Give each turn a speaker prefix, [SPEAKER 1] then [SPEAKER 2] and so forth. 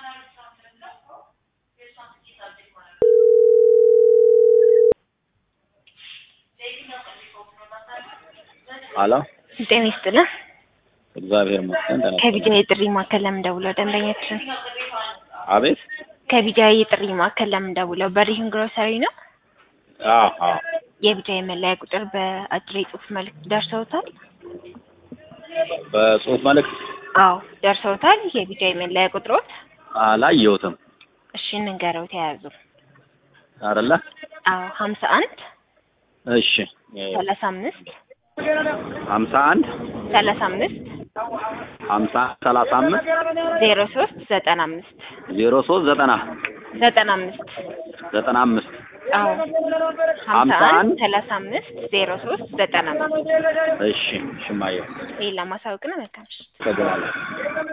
[SPEAKER 1] አሎ
[SPEAKER 2] ጤና ይስጥልን።
[SPEAKER 1] እግዚአብሔር ይመስገን። ደህና ነኝ።
[SPEAKER 2] ከቢጃ የጥሪ ማዕከል ለምን ደውለው ደንበኛችን
[SPEAKER 1] አቤት።
[SPEAKER 2] ከቢጃ የጥሪ ማዕከል ለምን ደውለው በሪህን ግሮሰሪ ነው።
[SPEAKER 1] አዎ አዎ።
[SPEAKER 2] የቢጃ የመለያ ቁጥር በአጭር የጽሁፍ መልእክት ደርሰውታል?
[SPEAKER 1] በጽሁፍ መልእክት
[SPEAKER 2] አዎ ደርሰውታል። የቢጃ የመለያ ቁጥሮት
[SPEAKER 1] አላየሁትም
[SPEAKER 2] እሺ እንንገረው ተያዙ።
[SPEAKER 1] አይደለ?
[SPEAKER 2] አዎ ሀምሳ አንድ
[SPEAKER 1] እሺ
[SPEAKER 2] ሰላሳ አምስት
[SPEAKER 1] ሀምሳ አንድ
[SPEAKER 2] ሰላሳ አምስት
[SPEAKER 1] ሀምሳ ሰላሳ አምስት
[SPEAKER 2] ዜሮ ሶስት ዘጠና አምስት
[SPEAKER 1] ዜሮ ሶስት ዘጠና
[SPEAKER 2] ዘጠና አምስት
[SPEAKER 1] ዘጠና አምስት
[SPEAKER 2] አዎ ሀምሳ
[SPEAKER 1] ሀምሳ
[SPEAKER 2] አንድ
[SPEAKER 1] አንድ
[SPEAKER 2] ሰላሳ አምስት ዜሮ ሶስት ዘጠና አምስት
[SPEAKER 1] እሺ ሽማየው
[SPEAKER 2] ይህ ለማሳወቅ ነው። መልካም ምሽት።
[SPEAKER 1] ተገናለ